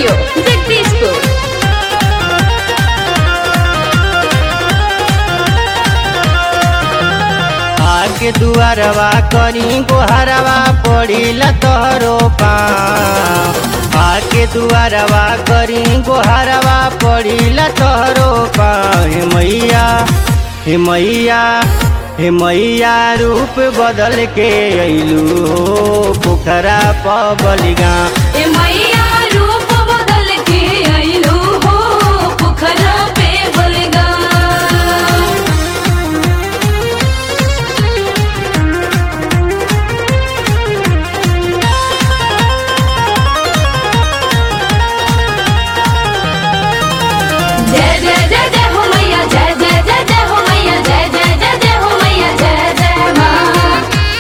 studio Jagdishpur आके दुआरवा करी गोहरवा पड़िला तोहरो पाँव आके दुआरवा करी गोहरवा पड़िला तोहरो पाँव हे मैया हे मैया हे मैया रूप बदल के अइलू हो पोखरा पबलिगा ए मैया रूप बदल के अइलू हो पोखरा पे बलगा जय जय जय जय हो मैया जय जय जय जय हो मैया जय जय जय जय हो मैया जय जय माँ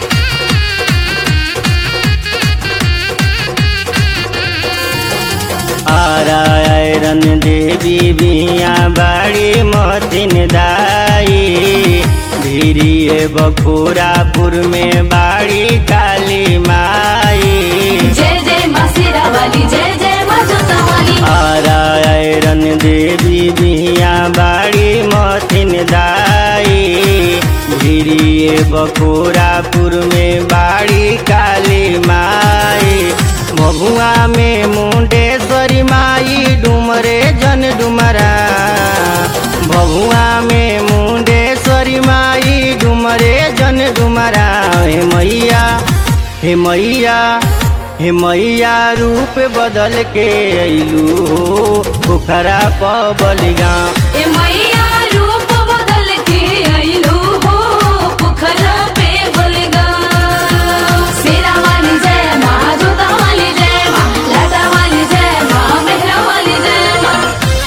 आरायरन देवी बिया बाड़ी मतिन दाई धीरिए बखोरापुर में बाड़ी काली माई जय जय माँ सिरा वाली जय जय माँ जोता वाली आरायरन देवी बिया बाड़ी मतिन दाई धीरिए बखोरापुर में बाड़ी काली माई भभुआ में मुंडेश्वरी माई डुमरे जन डुमरा भभुआ में मुंडेश्वरी माई डुमरे जन डुमरा हे मैया हे मैया हे मैया रूप बदल के अइलू हो पोखरा पबलिगा ए मैया रूप बदल के अइलू हो पोखरा पे बलगा सिरा वाली जय माँ जोता वाली जय माँ लाटा वाली जय माँ मेहरा वाली जय माँ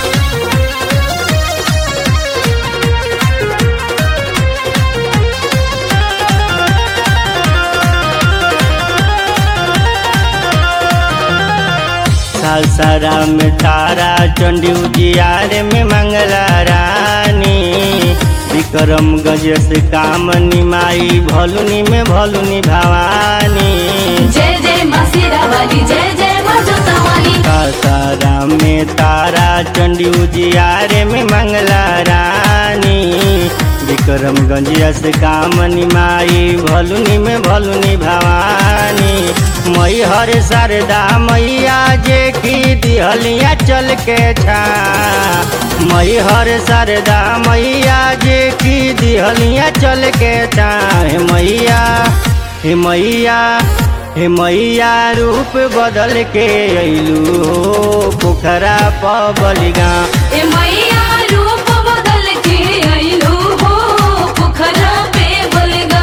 सालसारा में तारा चंडी उजियार में मंगला रानी विक्रमगंज से कामनी माई भलुनी में भलुनी भवानी जय जय माँ सिरा वाली जय जय माँ जोता वाली सासारा में तारा चंडी उजियार में मंगला रानी विक्रमगंज से कामनी माई भलुनी में भलुनी भवानी मई हर शारदा मैया जे की दिहलिया चल के छा मई हर शारदा मैया जे की दिहलिया चल के छा हे मैया हे मैया हे मैया रूप बदल के अइलू हो पोखरा पबलिगा ए मैया रूप बदल के अइलू हो पोखरा पे बलगा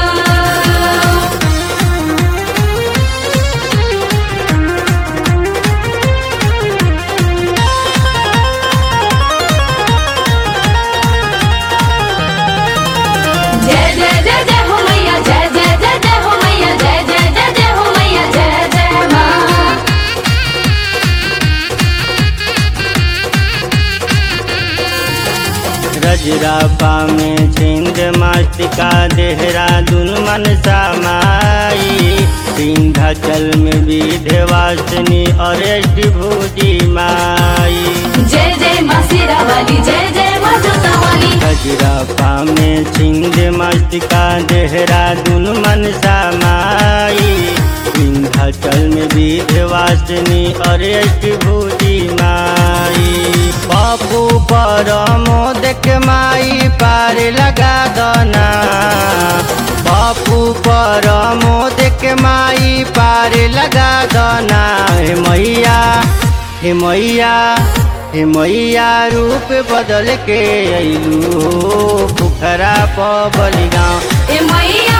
जय जय जय जय हो मैया जय जय जय जय हो मैया जय जय जय जय हो मैया जय जय माँ रजरापा में छिंद मास्तिका देहरादून मनसा माई विंध्याचल में विध्यवासिनी और भूजी माई जय जय माँ सिरा वाली जय जय माँ जोता वाली रजरापा में छिंद मास्तिका देहरादून मनसा माई विंध्याचल में विध्यवासिनी और भूजी माई बापू पर मोदक माई पार लगा दना बापू पर मोदक माई पार लगा दना हे मैया हे मैया हे मैया रूप बदल के अइलू हो पोखरा पबलिगा ए मैया